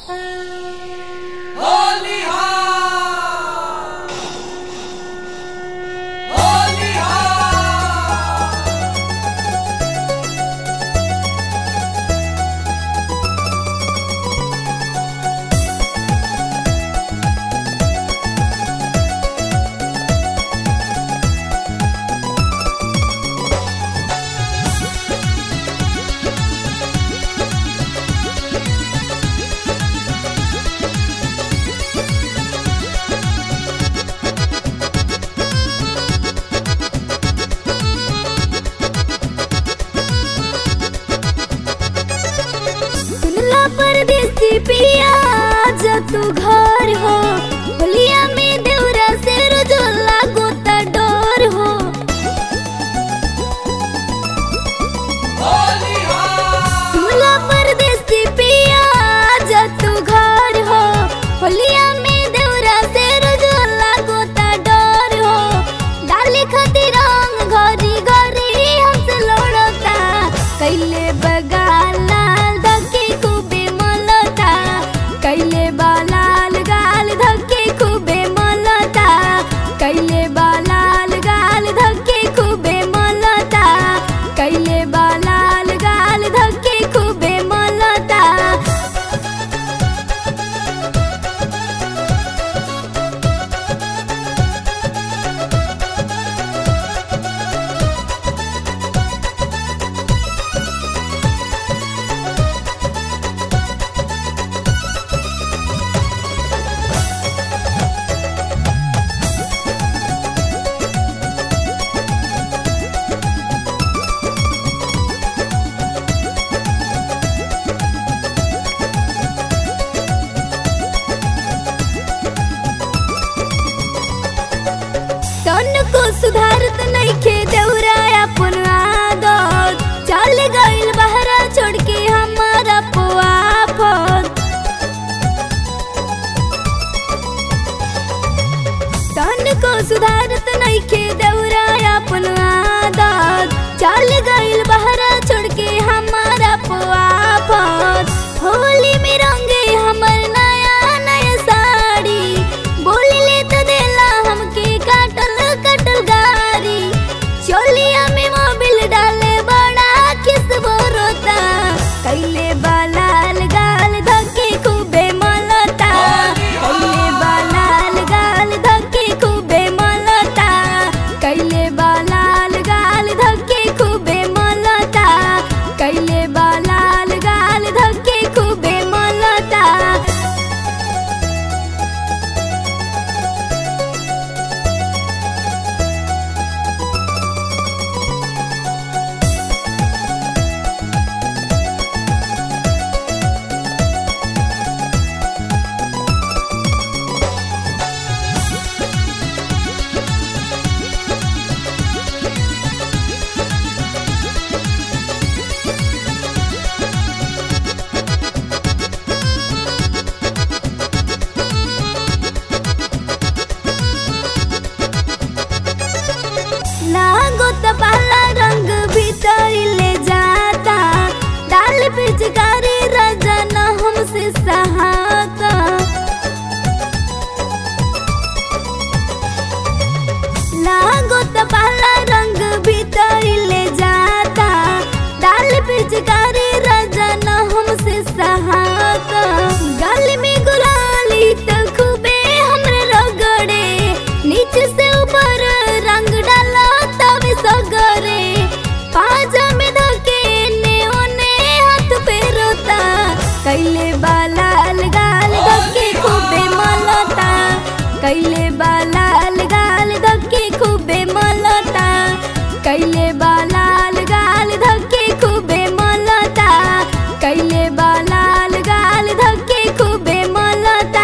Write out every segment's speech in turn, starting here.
सुनला परदेसी पिया जा तू घर हो होलिया में देवरा से रोजोला गोता डोर हो सुनला परदेसी पिया जा तू घर हो होलिया में देवरा से रोजोला गोता डोर हो डाली खातिर रंग घरी घरी हमसे लड़ता कैले बगाल लाल धके खूबे मलता कैले बालाल गाल धके खूबे मलता कैले बालाल गाल धके खूबे मलता कैले बालाल गाल धके खूबे मलता तन को सुधारत नइखे देउरा अपन आदत चल गइल बहरा छोड़ के हमारा पुआफत तन को सुधारत नइखे देउरा अपन आदत चल गइल बहरा छोड़ के हमारा पुआफत होली में रंगे हमर नया नया साड़ी बोली ले तो देला हमके काटल काटल गारी चोलिया में मोबिल डाले बड़ा किस बोरोता कैले बालाल गाल धके खूबे मलता कैले बालाल गाल धके खूबे मलता कैले बालाल गाल धके खूबे मलता कैले बालाल गाल धके खूबे मलता लागो त पाला रंग भीतर ले जाता डाल पिचकारी रजन हमसे सहाता लागो त पाला रंग भीतर ले जाता डाल पिचकारी रजन हमसे सहाता गल में गुलाली त खूबे हमरे रगड़े नीचे से ऊपर रंग डाला तब सगरे पाजा में धके ने ओने हाथ पे रोता कैले बालाल गाल धके खूबे मलता कैले बालाल गाल धके खूबे मलता कैले बालाल गाल धके खूबे मलता कैले बालाल गाल धके खूबे मलता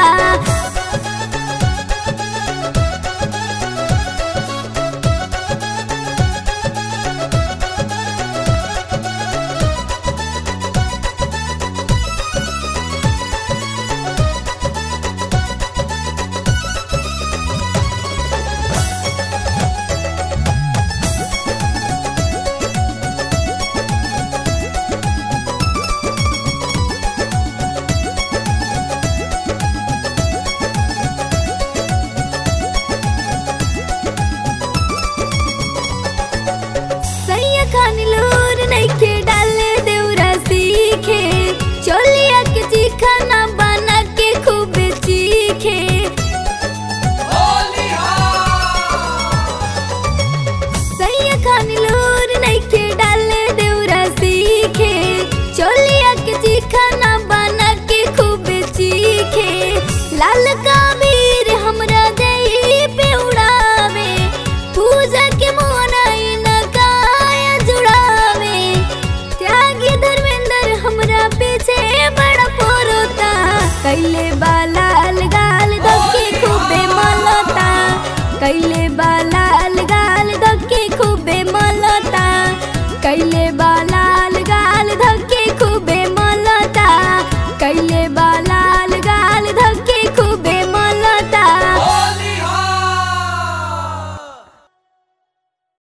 चिखाना बना के खूब चीखे सैया खान लूर नइखे डाले देउरा सीखे चोलिया के चिखाना बना के खूब चीखे लाल काबीर हमरा देही पे उड़ावे पूजा के मोनाई न काया जुड़ावे त्यागी धर्मेंद्र हमरा पीछे बड़ा पोरोता कैले बालाल गाल धक्के खूबे मलता कैले बालाल गाल धक्के खूबे मलता कैले बालाल गाल धक्के खूबे मलता कैले बालाल